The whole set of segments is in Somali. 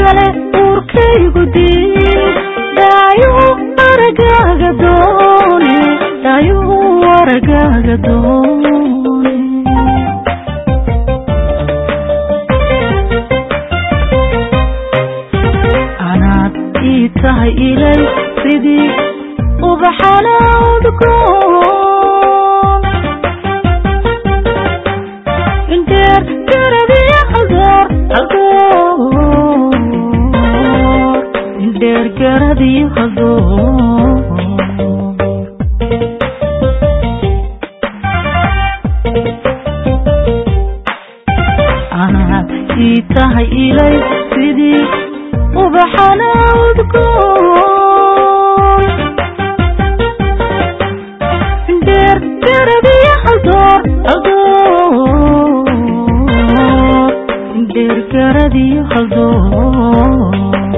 kale uurkaygu diid daayuu aragaaga doone daayuu aragaaga doone anaad ii tahay ilay sidii ubaxana udgoon indheer garadiyo hagoor hagoor indheer garadiyo hagoor anaad ii tahay ilay sidii ubaxana udgoon indheer garadiyo hagoor hagoor indheer garadiyo hagoor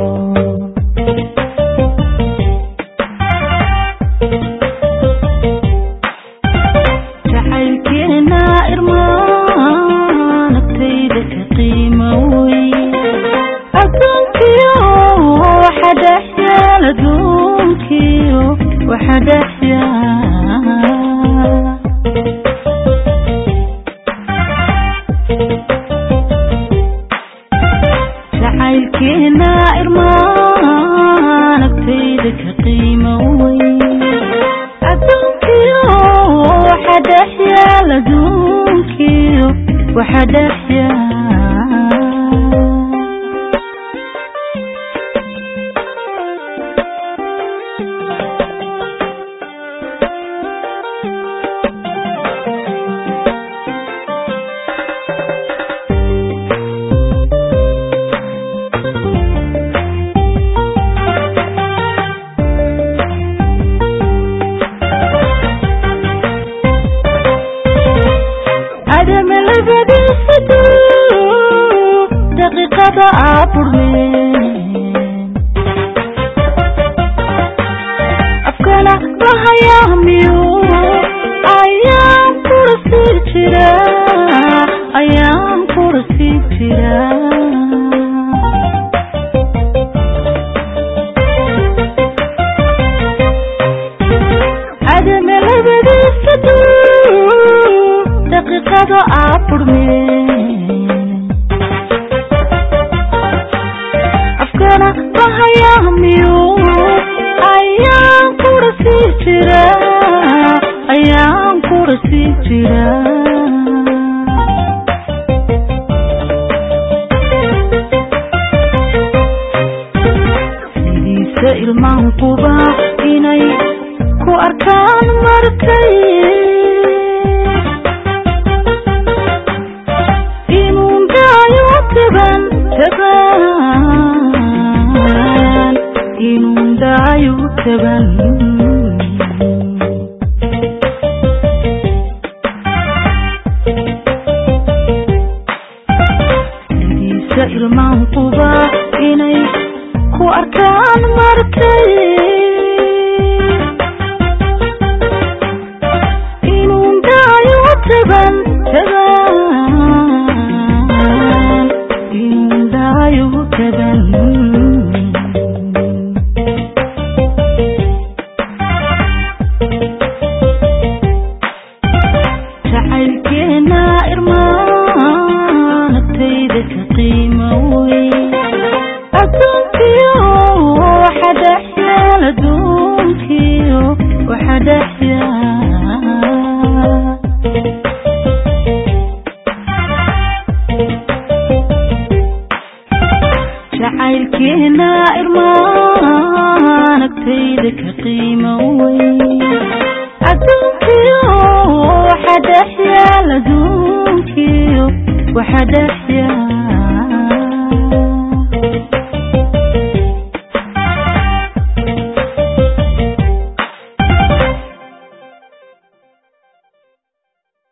jacaylkeena irmaan agtayda ka qiimo wey adduunkiyo waxa dhex yaal adduunkiyo waxa dhex yaal jacaylkeena irmaan agtayda ka qiimo wey adduunkiyo waxa dhex yaal adduunkiyo waxa dhex yaal adam labadiisa duu daqiiqada aaburneen afkana lahayaa miyuu ayaan kula sii jira ayaan kula sii jira adam labadiisa duu daqiiqada aaburneen afkana lahayaa miyuu ayaan kula sii jira ayaan kula sii jira sidiisa ilmaankuba inay ku arkaan markay inuu daayo taban taban inuu daayo taban sidiisa ilmaankuba inay ku arkaan markay inuu daayo taban taban inuu daayo taban jacaylkeena irmaan agtayda ka qiimo wey adduunkiyo waxa dhex yaal adduunkiyo waxa dhex yaal jacaylkeena irmaan agtayda ka qiimo wey